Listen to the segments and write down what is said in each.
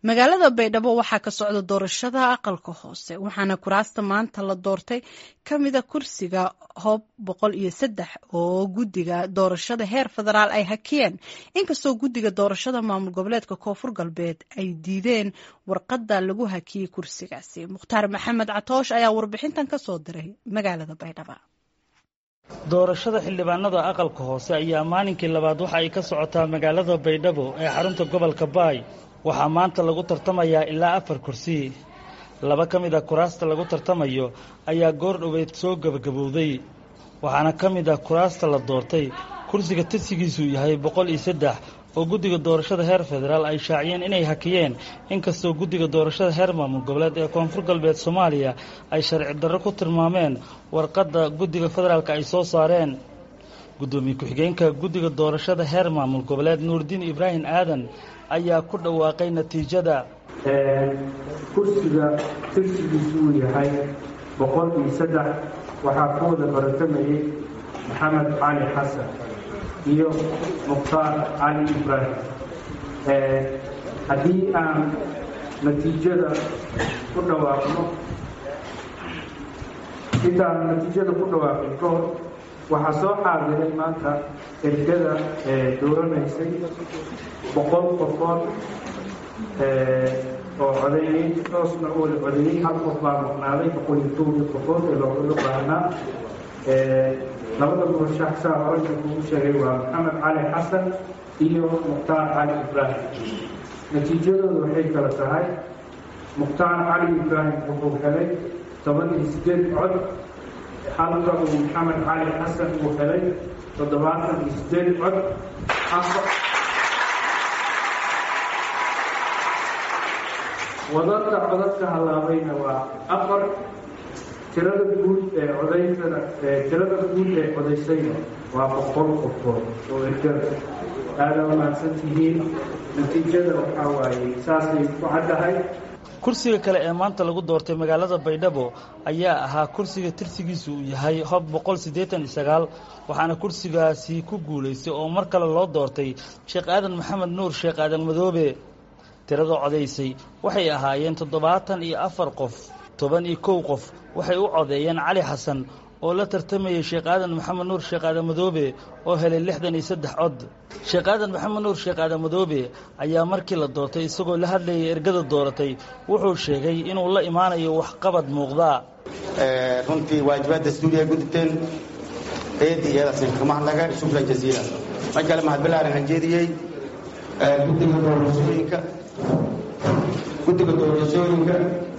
magaalada baydhabo waxaa ka socda doorashada aqalka hoose waxaana kuraasta maanta la doortay ka mida kursiga hoob boqol iyo saddex oo guddiga doorashada heer federaal ay hakiyeen inkastoo guddiga doorashada maamul goboleedka koonfur galbeed ay diideen warqadda lagu hakiyey kursigaasi mukhtaar maxamed catoosh ayaa warbixintan ka soo diray magaalada baydhabo doorashada xildhibaanada aqalka hoose ayaa maalinkii labaad waxa ay ka socotaa magaalada baydhabo ee xarunta gobolka baay waxaa maanta lagu tartamayaa ilaa afar kursi laba ka mid a kuraasta lagu tartamayo ayaa goor dhoweyd soo gebagabowday waxaana ka mid ah kuraasta la doortay kursiga tirsigiisu yahay boqol iyo saddex oo guddiga doorashada heer federaal ay shaaciyeen inay hakiyeen inkastoo guddiga doorashada heer maamul goboleed ee koonfur galbeed soomaaliya ay sharci darro ku tilmaameen warqadda guddiga federaalk ay soo saareen guddoomiye ku-xigeenka guddiga doorashada heer maamul goboleed nuurdiin ibraahim aadan ayaa ku dhawaaqay natiijada kursiga tirsigiisu uu yahay boqol iyo saddex waxaa ku wada baratamayey maxamed cali xasan iyo mukhtaar cali ibraahim haddii aan natiijada ku dhawaaqno intaan natiijada ku dhawaaqin ka hor waxaa soo xaadiray maanta ergada dooranaysay boqol qofood oo codeeyey toosna u wada codeeyey hal qof baa maqnaaday boqol iyo toban qofood ee looga baahnaa labada murashax saa horeysa kugu sheegay waa maxamed cali xasan iyo mukhtaar cali ibraahim natiijadooda waxay kala tahay mukhtaar cali ibraahim wuxuu helay toban iyo sideed cod halka uu maxamed cali xasan uu helay toddobaatan iyo sideed cod wadadka codadka hallaabayna waa afar tirada guud ee codaysana tirada guud ee codaysayna waa boqol qofood oo ergada aada umahadsan tihiin natiijada waxaa waaye saasay ku caddahay kursiga kale ee maanta lagu doortay magaalada baydhabo ayaa ahaa kursiga tirsigiisu uu yahay hob boqol siddeetan iyo sagaal waxaana kursigaasi ku guulaystay oo mar kale loo doortay sheekh aadan maxamed nuur sheekh aadan madoobe tirada codaysay waxay ahaayeen toddobaatan iyo afar qof toban iyo kow qof waxay u codeeyeen cali xasan oo la tartamayey sheekh aadan maxamed nuur sheekh aadan madoobe oo helay lixdan iyo saddex cod sheekh aadan maxamed nuur sheekh aadan madoobe ayaa markii la doortay isagoo la hadlayay ergada dooratay wuxuu sheegay inuu la imaanayo waxqabad muuqda runtii waajibaad dastuuriya gudubteen eedii iyadaasi kamahadnaga shukran jaziila mar kale mahadbalaaran hanjeediyey guddiga doorashooyinka guddiga doorashooyinka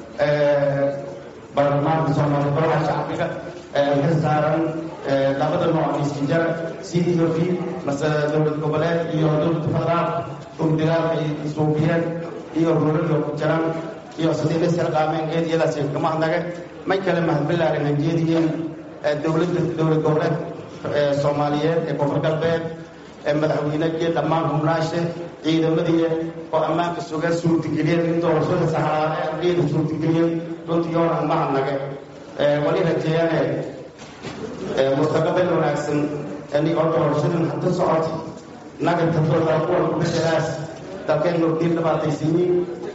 baarlamaanka soomaaliya golaha shacbiga ka saaran labada nooc misinjara c d o p mase dowlad goboleed iyo dowladda federaal umdilaal ay suubiyeen iyo ruurada ku jiraan iyo sadiina silqaameen eed iyadaasi kama hadnaga may kale mahadbalaaran hanjeediyeen dowladda dowlad goboleed soomaaliyeed ee koonfur galbeed madaxweynegii dhammaan hubnaashe ciidamadii oo ammaanka suga suurtageliyeen in doorashada saxraaiida suurtageliyeen runtii yoonan mahadnaga wali rajeeyane mustaqabal wanaagsan ani oo doorashadan hadda socota naga tafooda kuwan kubedelaas dalkeen nordhiil dhibaataysiyiin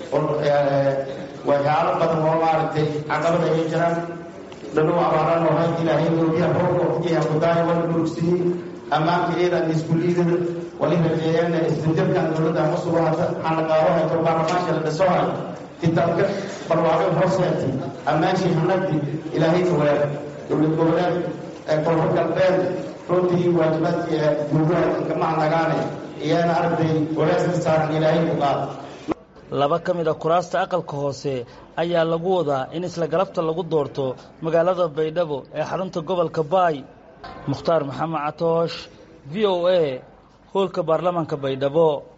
waxyaalo badan oo maaragtay caqabada ay jiraan dhanu abaaran oo hayd ilaahay noogiya roobka waqtiyaha kudaayo wala murugsiyiin ammaanka iyadan isku liidada wali rajeeyeen isbeddelkan dowladda ma sugahata xanaqaabahayto baarlamaanka la dhisohay kitaabka barwaaqo hooseetay ammaanshii hanagti ilaahay kaweer dowlad goboleed ee koonfur galbeed runtii waajibaadkii guudaha kama hanagaane iyana aragtay walaasla saaran ilaahay ku qaad laba ka mid a kuraasta aqalka hoose ayaa lagu wadaa in isla galabta lagu doorto magaalada baydhabo ee xarunta gobolka baay mukhtaar maxamed catoosh v o a hoolka baarlamaanka baydhabo